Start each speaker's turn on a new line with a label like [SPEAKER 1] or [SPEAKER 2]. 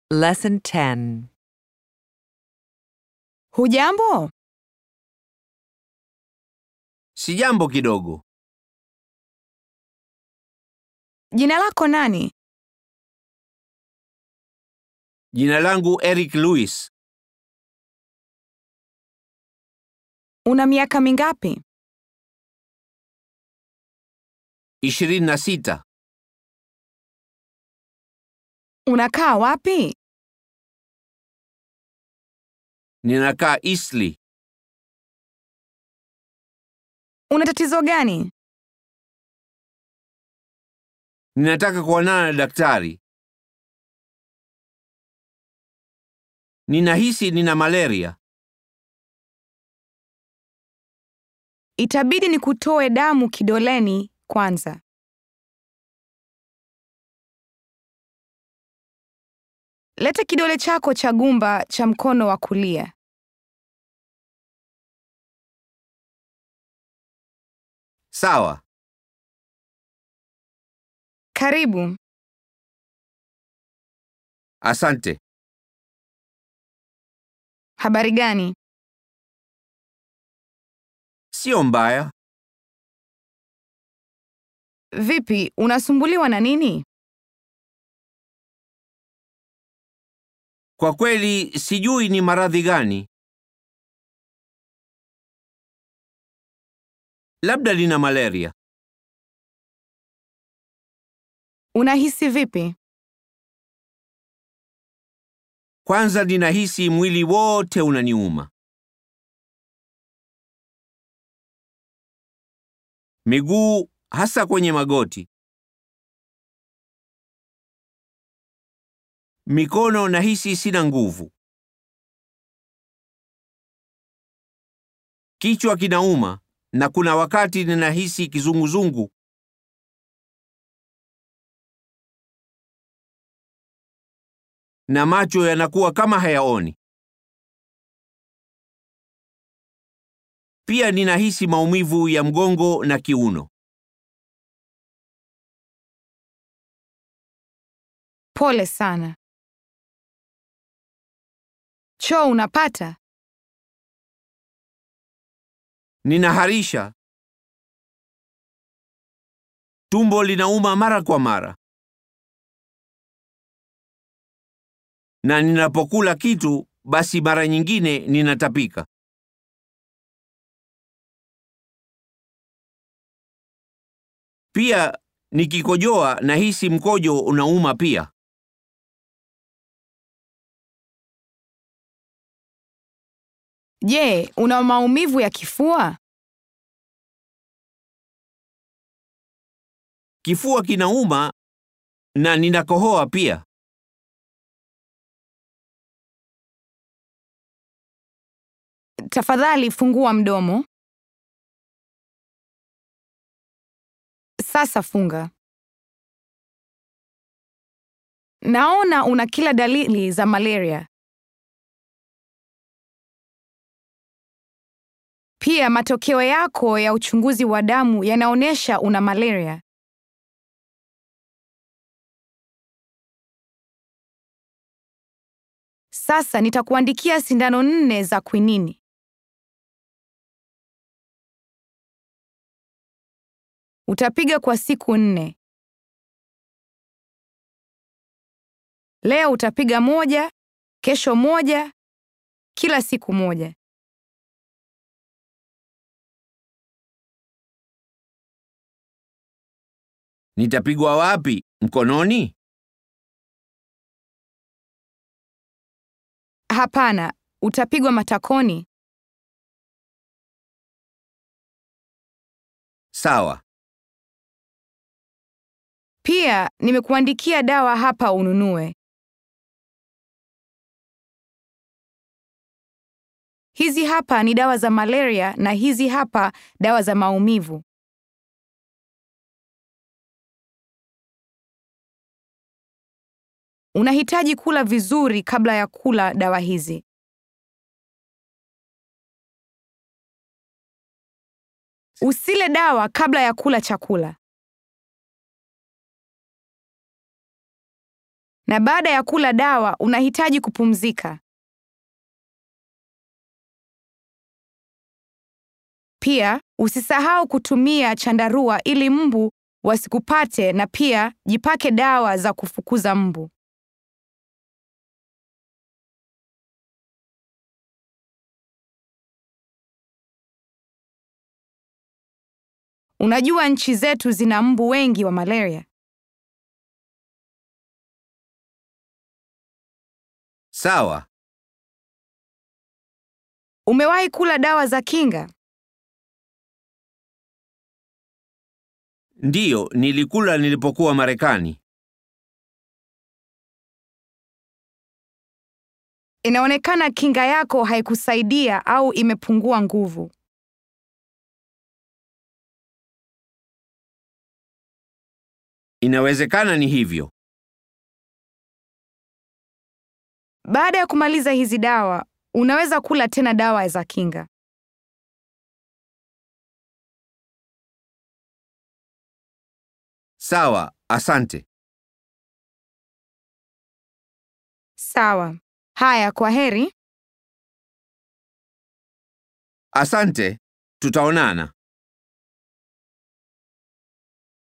[SPEAKER 1] Lesson 10.
[SPEAKER 2] Hujambo?
[SPEAKER 3] Sijambo kidogo.
[SPEAKER 2] Jina lako nani?
[SPEAKER 3] Jina langu Eric Lewis.
[SPEAKER 2] Una miaka mingapi?
[SPEAKER 3] ishirini na sita.
[SPEAKER 2] Unakaa wapi?
[SPEAKER 3] Ninakaa Eastleigh.
[SPEAKER 2] Una tatizo gani?
[SPEAKER 3] Ninataka kuonana na daktari. Ninahisi nina malaria.
[SPEAKER 2] Itabidi nikutoe damu kidoleni kwanza. Leta kidole chako cha gumba cha mkono wa kulia.
[SPEAKER 3] Sawa.
[SPEAKER 2] Karibu.
[SPEAKER 3] Asante.
[SPEAKER 2] Habari gani?
[SPEAKER 3] Sio mbaya.
[SPEAKER 2] Vipi, unasumbuliwa na nini?
[SPEAKER 3] Kwa kweli sijui ni maradhi gani. Labda nina malaria.
[SPEAKER 2] Unahisi vipi?
[SPEAKER 3] Kwanza ninahisi mwili wote unaniuma. Miguu hasa kwenye magoti. Mikono nahisi sina nguvu. Kichwa kinauma na kuna wakati ninahisi kizunguzungu. Na macho yanakuwa kama hayaoni. Pia ninahisi maumivu ya mgongo na kiuno.
[SPEAKER 2] Pole sana. Choo unapata?
[SPEAKER 3] Ninaharisha. Tumbo linauma mara kwa mara. Na ninapokula kitu basi mara nyingine ninatapika. Pia nikikojoa nahisi mkojo unauma pia.
[SPEAKER 2] Je, una maumivu ya kifua?
[SPEAKER 3] Kifua kinauma na ninakohoa pia.
[SPEAKER 2] Tafadhali fungua mdomo. Sasa funga. Naona una kila dalili za malaria. Pia matokeo yako ya uchunguzi wa damu yanaonyesha una malaria. Sasa nitakuandikia sindano nne za kwinini. Utapiga kwa siku nne. Leo utapiga moja, kesho moja, kila siku moja.
[SPEAKER 3] Nitapigwa wapi? Mkononi?
[SPEAKER 2] Hapana, utapigwa matakoni.
[SPEAKER 3] Sawa.
[SPEAKER 2] Pia nimekuandikia dawa hapa ununue. Hizi hapa ni dawa za malaria na hizi hapa dawa za maumivu. Unahitaji kula vizuri kabla ya kula dawa hizi. Usile dawa kabla ya kula chakula. na baada ya kula dawa unahitaji kupumzika. Pia usisahau kutumia chandarua ili mbu wasikupate na pia jipake dawa za kufukuza mbu. Unajua nchi zetu zina mbu wengi wa malaria.
[SPEAKER 3] Sawa.
[SPEAKER 2] Umewahi kula dawa za kinga?
[SPEAKER 3] Ndiyo, nilikula nilipokuwa Marekani.
[SPEAKER 2] Inaonekana kinga yako haikusaidia au imepungua nguvu.
[SPEAKER 3] Inawezekana ni hivyo.
[SPEAKER 2] Baada ya kumaliza hizi dawa, unaweza kula tena dawa za kinga.
[SPEAKER 3] Sawa, asante.
[SPEAKER 2] Sawa. Haya, kwa heri.
[SPEAKER 3] Asante. Tutaonana.